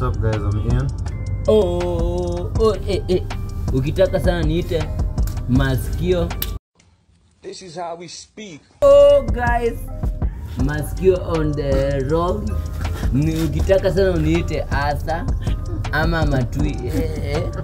up guys? I'm Ian. oh, oh, eh, eh. ukitaka sana niite maskio This is how we speak. oh, guys maskio on the road Ni- ukitaka sana uniite asa ama matui eh, eh.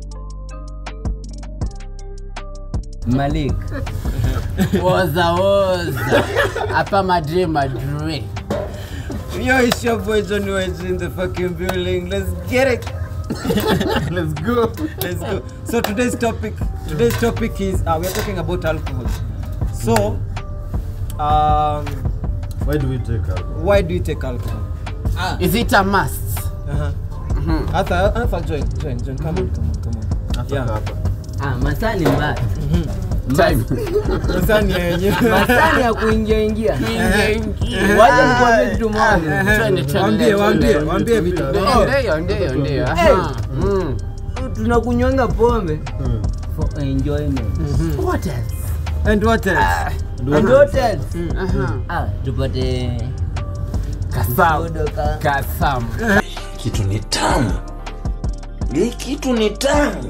malik woza woza hapa madre madre Yo, it's your boy Johnny Wedge in the fucking building. Let's get it. Let's go. Let's go. So today's topic, today's topic is uh, we're talking about alcohol. So, um, Why do we take alcohol? why do you take alcohol? is it a must Uh-huh. Arthur, Arthur, join, join, join. Come on, come on, come on. Nataka Yeah. hapa. ah, masaa ni mbaya time Sasa ni yenyewe. masaa ni ya kuingia ingia ingia ingia wacha nikuambie kitu moja Twende, twende, Waambie, twende. waambie, waambie vitu. Ndio, ndio, ndio, ndio. Aha. Mm. tunakunywanga pombe Hmm. for enjoyment What else? And what else? and what else Aha. ah, tupate Kasam. soda ka Kasam. Kitu ni tamu. Hii kitu ni tamu.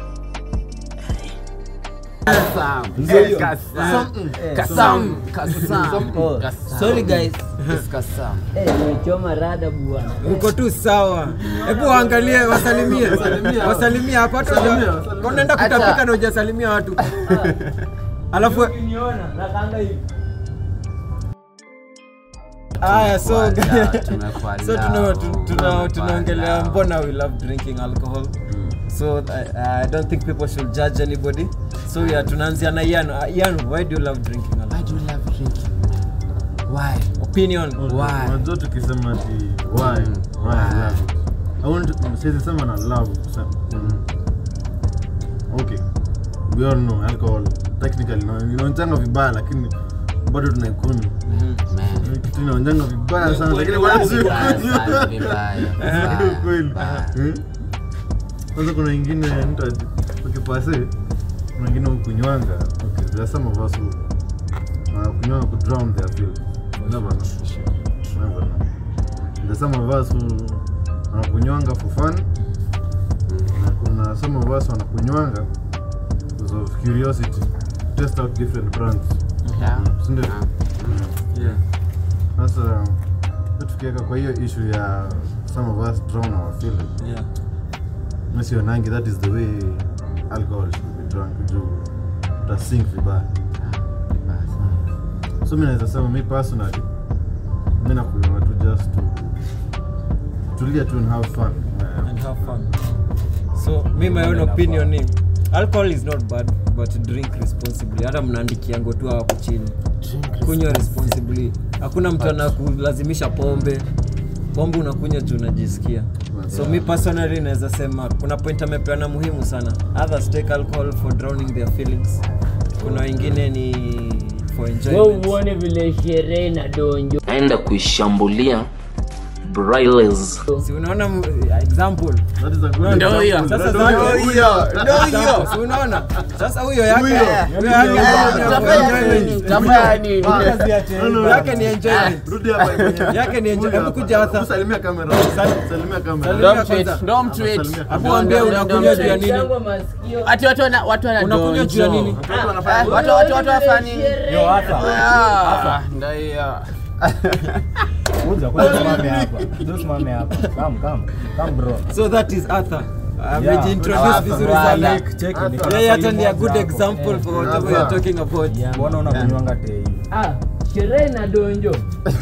Kasam. Ndio. Kasam. Kasam. Kasam. Oh, Kasam. sorry guys Yes, Kasam. eh, nimechoma rada bwana Uko tu sawa. Hebu waangalie, wasalimie. Wasalimie hapa hata uja- kwa unaenda Acha. kutapika na hujasalimia watu. Alafu niona nakanga hivi Aya, so Tumekuala, tumekuala. so tuna- tu- tuna- Tumekuala. tunaongelea mbona we love drinking alcohol so I, I don't think people should judge anybody so yeah, tunaanzia na Ian. Uh, Ian, why do you love drinking alcohol? Why do you love drinking, man? Why? Opinion. Why? Unajua tukisema ati why? Mm. Why I Why? love it. I want to siwezi sema na love. kusema- mm. Okay. We all know alcohol technically no, inaonjanga vibaya lakini bado tunaikunywa. Man. Kitu inaonjanga vibaya sana lakini Vibaya, bado vibaya, tunaikunywa. vibaya, Ndio vibaya, kweli. vibaya. Eh? Kwanza kuna ingine mtu ati- ukipase kuna ingine ukunywanga okay there are some of us who wanakunywanga ku drown their feelings You never know You never know there are some of us who wanakunywanga for fun na kuna some of us wanakunywanga because of curiosity test out different brands Yeah. si ndio Yeah. Yeah. sasa tukiweka kwa hiyo issue ya some of us drown our feelings Yeah. misionangi that is the way alcohol should be drunk juu utasink vibaya so mi naweza sema mi personally mi nakunywa tu just to tulia tu and have fun And have fun. So me my own opinion ni alcohol is not bad but drink responsibly. Hata mnaandikiango tu hapo chini. Kunywa responsibly. Hakuna mtu anakulazimisha pombe. Pombe unakunywa juu unajisikia. So me personally naweza sema kuna point amepeana muhimu sana. Others take alcohol for drowning their feelings. Kuna wengine ni for we enjoyment. uone vile sherehe na donjo naenda kuishambulia Brailes. Si unaona mu- example. that is a good Ndio hiyo. example. Sasa Ndio zake- hiyo. Example. Si unaona? Sasa huyo yake Huyo. huyo yake Utafanya nini? Utafanya nini? No, no, no. yake ni enjoyment. Rudi hapa mwenyewe. Yake ni enjoy- Rudi hebu hapa. kuja hapa. Hebu salimia kamera salimia kamera Salimia Don't tweet, kwanza. don't tweet. Salimia. Hapo waambie unakunywa juu ya nini? Yangu masikio Ati watu wana watu wana Unakunywa juu ya donjo. nini? Watu wanafanya Eh, watu watu watu wafanya nini? Yo, Ah, ndio hiyo. Kuja, kuja usimame hapa. Kuja usimame hapa. Come, come. Come bro. So that is Arthur. Yeah. Amejiintroduce Arthur, vizuri brother. sana. Check, check. Hata. Niko na Yeye hata swali ni a moja good hapo. example Eh, for whatever we are talking about. Mbona unakunywanga tei? ah, sherehe na donjo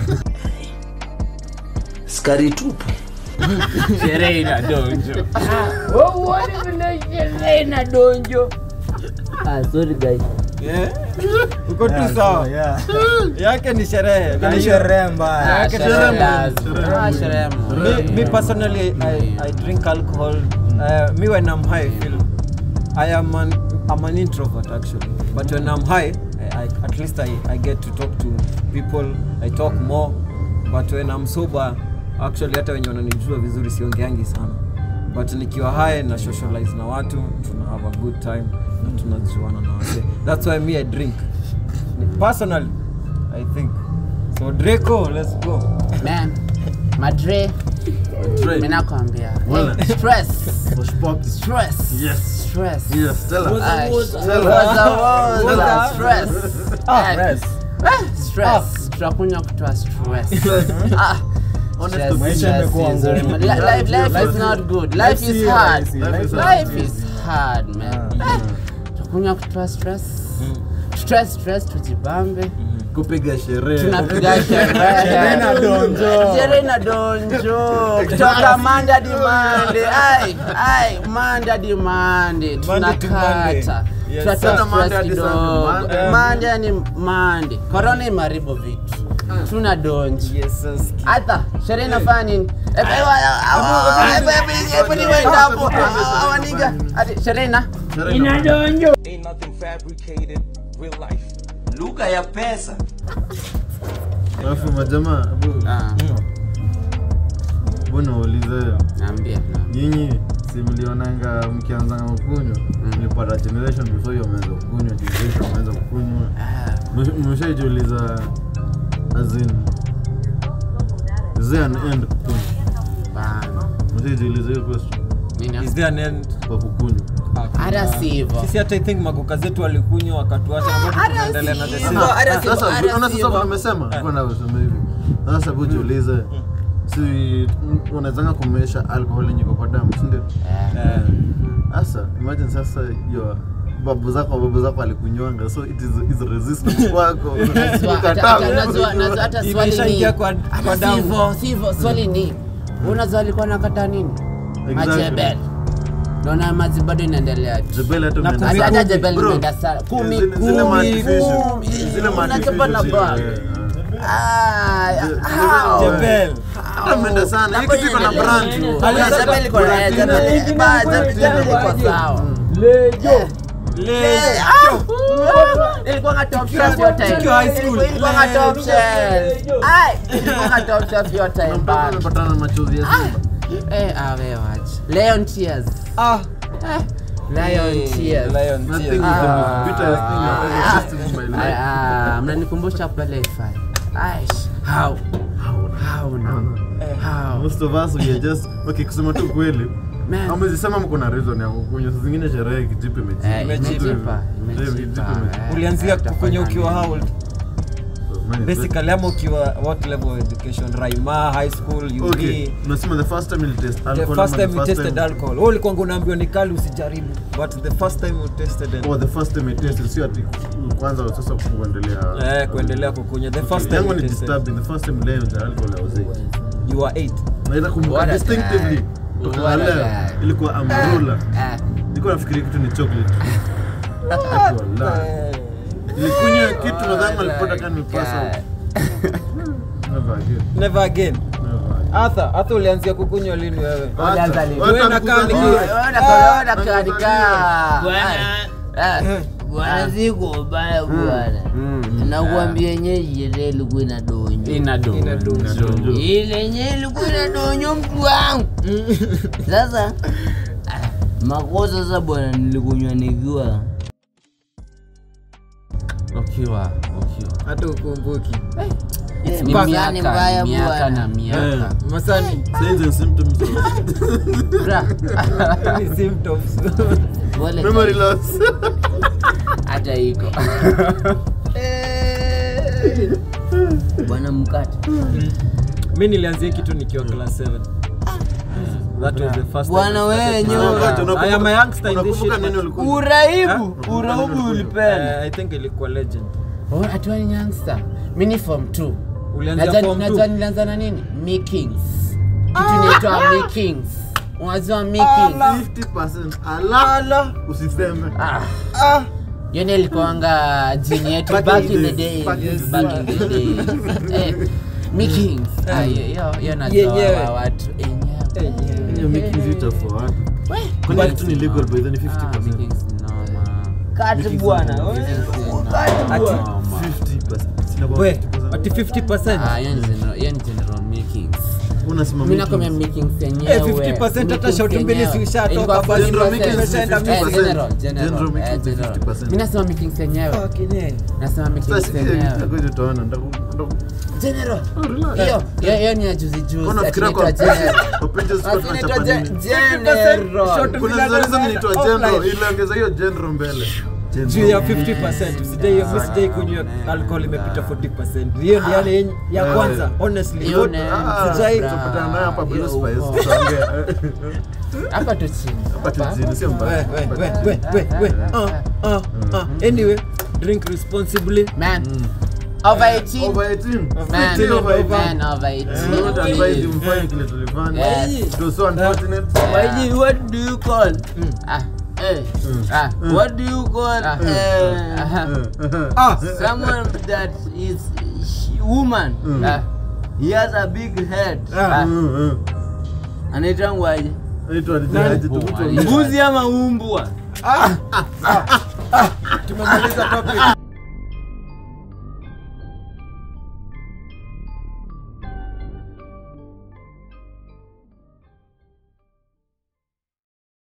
Skari tupu. Sherehe ina donjo. we uone vile sherehe na donjo ah, sorry guys Yeah. Uko tu Yeah, sawa. yeah. Yake ni sherehe. Na Ni hiyo- sherehe mbaya. Ah, Yake sherehe sherehe lazima. Ah, sherehe me, me personally I, I drink alcohol uh, me when i'm high I feel i am an i'm an introvert actually but when i'm high I, I, at least I, I get to talk to people i talk more but when i'm sober actually hata wenye wananijua vizuri siongeangi sana but nikiwa high na socialize na watu tuna have a good time na tunajuana na wase that's why me i drink personally i think so draco let's go Man, Madre, Dre. Mimi nakwambia. Wala. Eh, Stress. Wash Pop. Stress. Yes. Stress. Yes, tell us. Ay, Woza, Tell woza, us. woza, Tell us. stress. Ah, Eh, rest. eh, stress. Tutakunywa kutoa stress. Ah, Honest stress, to Maisha stress imekuwa is ngumu. very- Li- Life life is not good. Life is hard. Life is hard. Life is hard, man. Eh, Tutakunywa kutoa stress. Stress, stress tujibambe. kupiga sherehe tunapiga sherehe na donjo. sherehe na donjo kutoka manda di mande ai ai manda di mande Monday to Monday. tunakata Yes, tunatoa sir. Monday stress hadi kidogo Sunday. Monday. mande ni mande korona imaribu vitu tuna donji Yes, yes. hata sherehe inafanya nini Epe, wa- awa- epe, epe, epe, niwenda hapo. Ah, waniga ati sherehe ina Ain't nothing fabricated, real life. Lugha ya pesa. alafu majamaa bu- Ah, mbona waulize naambia nyinyi si mlionanga mkianza kukunywa mlipata generation before hiyo mmeanza kukunywa generation mmeanza kukunywa Mmesh- mmeshaijiuliza as in is there an end kukunywa bana mmeshaijiuliza hiyo question nini Is there an end? kwa kukunywa hata si hivyo Sisi hata I think makoka zetu walikunywa wakatuacha na bado tunaendelea na the same. hivyo. Hata sivyo, sasa hata unaona sasa sivyo. vile umesema kwa na useme hivi sasa hebu jiulize si unawezanga kumesha alcohol yenye iko kwa damu si ndio Eh, sasa imagine sasa hiyo babu zako babu zako alikunywanga so it is, is resistance kwako Najua- hata- Ukataa. hata- najua- najua hata swali ni Imeshaingia kwa- hata kwa damu. sivyo sivyo swali ni unajua alikuwa nakata nini maji ya Exactly. bel naona maji bado inaendelea tu. Jebel hata Na umeenda kumi hata sana. hata jebel Bro, imeenda sana kumi zile- zile kumi artificial- kumi zile unachapa na artificial bag zile, Ah, Zile- how? Jebel. hata umeenda sana hii kitu iko na brand tu. Ah, Jebel iko na- eh, Jebel- ba- Jebel- Jebel iko sawa. Eh, ah, ah, ilikuwa nga top shelf hiyo time. Tukiwa high school. Ilikuwa- ilikuwa nga top shelf. Ai, ilikuwa nga top shelf hiyo time, Mpaka bana. umepatana na machozi ya simba Eh, ah, wewe wacha. Lion tears. Ah. Lion tears. Lion Nothing tears. is the most bitterest thing I've ever tasted in my Ah, life. ah, mnanikumbusha pale ifai. Aish, how? How now? How? Most of us we are just okay kusema tu kweli Man. amezisema mko na reason ya kukunywa saa zingine sherehe kijipe Eh, imejipa imejipa, Mtu- imejipa, imejipa. eh. Ulianzia kukunywa ukiwa how old? Man, Basically ama ukiwa what level of education? Raima, high school, UP. okay unasema the first time you test The alcohol first ama time you tasted alcohol. Wewe ulikuwa unaambiwa ni kali usijaribu. But the first time you tasted it. oh the first time you tasted sio ati kwanza sasa kuendelea Eh, kuendelea kukunywa. The first time yangu you ni tasted. disturbing the first time leo ja alcohol I was eight You were 8. naweza kumbuka What a distinctively guy. kutoka What a leo guy. ilikuwa amrula Ah, nilikuwa nafikiria kitu ni chocolate Wallahi. nilikunywa kitu nadhani alipata kama nipasa God. never again Never again. never again Arthur, Arthur ulianzia kukunywa lini wewe? Ulianza lini? Wewe na kani Ona korona kaandika. Bwana. Eh. bwana siko ubaya bwana Mm. nakuambia yenye sherehe ilikuwa ina donyo Ina do. Donjo. ile yenye ilikuwa ina donyo mtu wangu sasa ah, makosa sasa bwana nilikunywa nikiwa Ukiwa, ukiwa. Hata ukumbuki. Ni Miaka, mtihani mbaya miaka bwana. na miaka. Masani, signs and symptoms of Bra. ni symptoms. Pole memory sana. loss hata iko bwana mkate Mimi nilianzia kitu nikiwa class 7. That was the first time Bwana I started wewe to- nyoka. Wakati unakumbuka- I am a youngster in this unakumbuka shit, nini man. ulikunywa? uraibu Huh? uraibu ulipenda Eh, I think ilikuwa legend. Oh, atuwa ni youngster mi ni form 2 Ulianzia form najua 2. nilianza na nini mikings kitu inaitwa mikings unajua mikings 50% ala usiseme Ah. hiyo ndio ilikuwanga jini yetu Back back in in the the days. days Back in the back in the days Eh, mikings Ah, hiyo hiyo- hiyo najua Yenyewe. wa watu enyewe hiyo making vita for watu kwani kitu ni legal by then Ah, 50% mikings noma kati bwana Mikings noma. Ati- Noma. 50% Sina kwa We, 50%. ati 50%. Ah, hiyo ni general- hiyo ni general makings unasema mi making- nakwambia makings yenyewe Eh, 50% hata shot mbili si ushatoka, Ilikuwa basi 40%. General makings Umeshaenda ni mbili. 50%. General, general, General eh, makings ni general. 50%. mi nasema makings yenyewe Fucking hell. nasema makings Sasa, eh, yenyewe ngoja tuone, ndaku- ndaku- general Oh, relax. hiyo hiyo hiyo ni ya juzi juzi Mbona ati unafikiria inaitwa kwa general kwa pages Ati kwa inaitwa tunachapa ge- nini? general Short Kuna Villa zile Dada zinaitwa offline. general, iliongeza hiyo general mbele. juu ya 50% sijai sijai kunywa alcohol imepita 40% hiyo ndio yani yenye- ya kwanza honestly Hiyo What- ni- Ah, sijai tutapatana naye hapa Blue Hiyo Spice, uko. tutaongea. hapa tu chini Hapa tu chini, sio we mbaya. we we we we we ah ah ah anyway drink responsibly man over 18 Over 18. man 15 over 18. man over We don't advise 18 you mfanye kile tulifanya. Yes. It was so unfortunate. Waiji, what do you call? ah eh ah What do you call Ah. uh, aha ah someone that is sh- woman? ah He has a big head. ah Mm, mm. Anaitangwaje? Anaitwa aje, tukutu- Mbuzi ama umbwa? tumemaliza topic